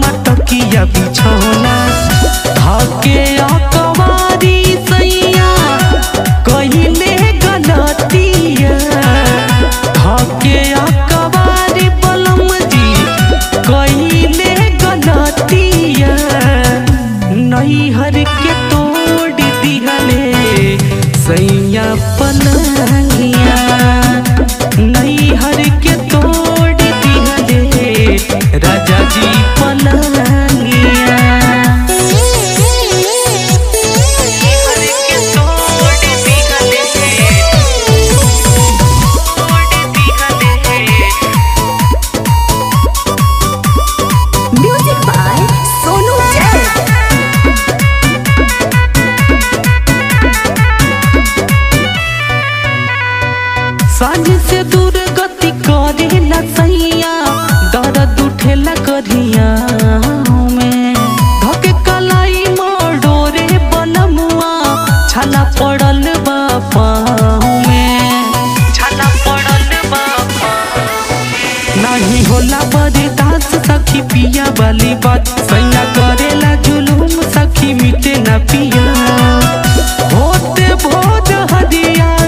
मटकिया बिछौना धके अकवारी सैया कहिले गलतिया धके अकवारी बलम जी कहिले गलतिया नैहर के तोड़ दिहले सैया पलंगिया नैहर के तोड़ दिहले राजा जी पलंगिया नैहर के तोड़ दिहले तोड़ दिहले म्यूजिक बाय सोनू जैन सांझ से दूर गति करे ला सैया दर्द उठेला करिया में धके कलाई मोड़ोरे बलमुआ छाला पड़ल बा पाँव में छाला पड़ल बा नहीं होला बर्दास सखी पिया वाली बात सैया करेला जुलूम सखी मिटे ना पिया होते भोज हदिया